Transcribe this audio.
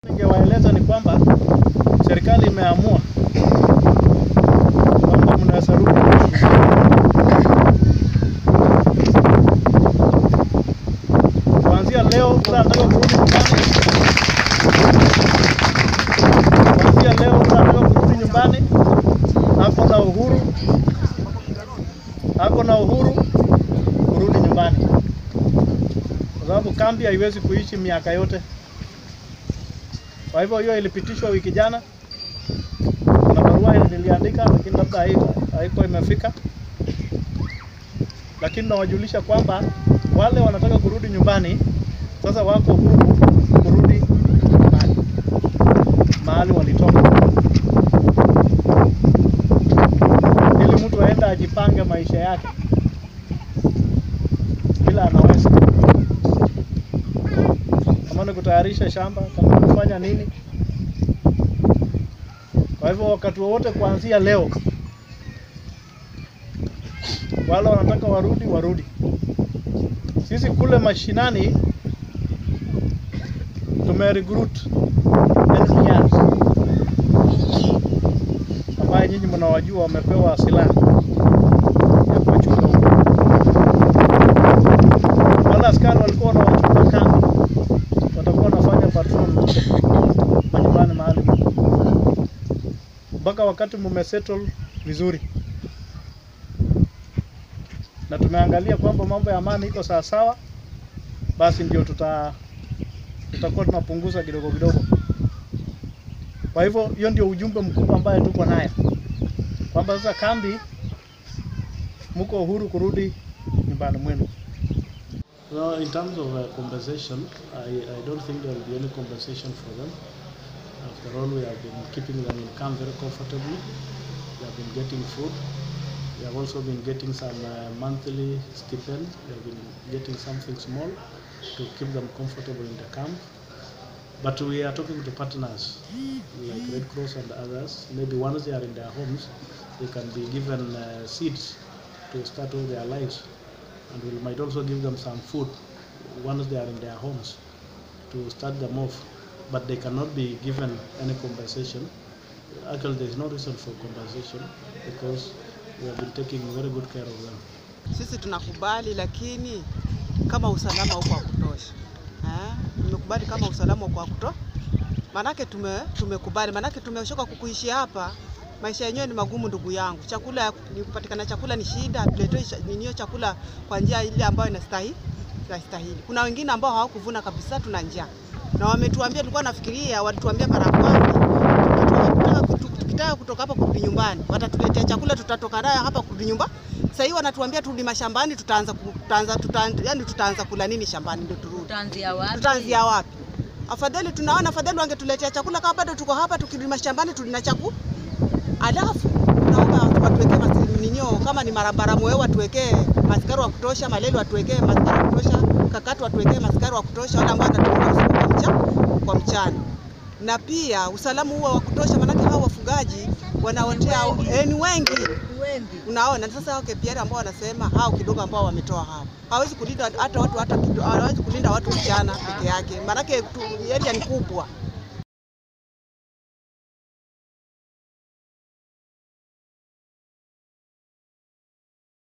Ningewaeleza ni kwamba serikali imeamua kwamba mnaweza rudi kuanzia leo. Mtu anataka kurudi nyumbani, kuanzia leo mtu anataka kurudi nyumbani, ako na uhuru, ako na uhuru kurudi nyumbani, kwa sababu kambi haiwezi kuishi miaka yote. Kwa hivyo hiyo ilipitishwa wiki jana. Kuna barua niliandika, lakini labda haiko haiko imefika, lakini nawajulisha kwamba wale wanataka kurudi nyumbani sasa wako huru kurudi mahali, mahali walitoka, ili mtu aenda ajipange maisha yake bila anaweza kama ni kutayarisha shamba, kama ni kufanya nini. Kwa hivyo wakati wowote kuanzia leo, wale wanataka warudi warudi. Sisi kule mashinani tume recruit NCRs ambaye nyinyi mnawajua, wamepewa silaha ya kuwachunga huko. Wale askari walikuwa wanawachunga kambi watakuwa wanafanya patrol manyumbani mahali mpaka wakati mumesettle vizuri, na tumeangalia kwamba mambo ya amani iko sawa sawa, basi ndio tuta tutakuwa tunapunguza kidogo kidogo. Kwa hivyo hiyo ndio ujumbe mkubwa ambaye tuko naye kwamba sasa kambi, mko uhuru kurudi nyumbani mwenu. Well, in terms of uh, compensation, I, I don't think there will be any compensation for them. After all, we have been keeping them in camp very comfortably. They have been getting food. They have also been getting some uh, monthly stipend. They have been getting something small to keep them comfortable in the camp. But we are talking to partners like Red Cross and others. Maybe once they are in their homes, they can be given uh, seeds to start all their lives and we might also give them some food once they are in their homes to start them off but they cannot be given any compensation actually there is no reason for compensation because we have been taking very good care of them Sisi tunakubali, lakini kama usalama uko wa kutosha eh, tumekubali kama usalama uko wa kutosha, manake tume tumekubali, manake tumechoka kukuishi hapa. Maisha yenyewe ni magumu, ndugu yangu. Chakula ni kupatikana, chakula ni shida, tuletee ninio chakula kwa njia ile ambayo inastahili inastahili. Kuna wengine ambao hawakuvuna kabisa, tuna njaa na wametuambia, tulikuwa nafikiria, walituambia mara ya kwanza tukitaka kutu- tukitaka kutoka hapa kurudi nyumbani watatuletea chakula, tutatoka nayo hapa kurudi nyumba. Sasa hivi wanatuambia turudi mashambani, tutaanza ku- tutaanza tutaanza, yani tutaanza kula nini shambani ndio turudi. Tutaanzia wapi? Tutaanzia wapi? Afadhali tunaona afadhali wangetuletea chakula kama bado tuko hapa, tukirudi mashambani tulina chakula. Alafu naomba watuwekee mas- ninio kama ni marabara mweo watuwekee maskari wa kutosha, maleli watuwekee maskari wa kutosha, kakatu watuwekee maskari wa kutosha, wale ambao wanatumia usiku kwa mchana, kwa mchana. Na pia usalama huo wa kutosha, maanake hao wafugaji wanaotea eh, ni wengi Wengi. Unaona, sasa hao KPR ambao wanasema hao kidogo ambao wametoa hao hawezi kulinda hata watu hata kido- hawezi kulinda watu mchana peke yake, maanake tu- area ni kubwa.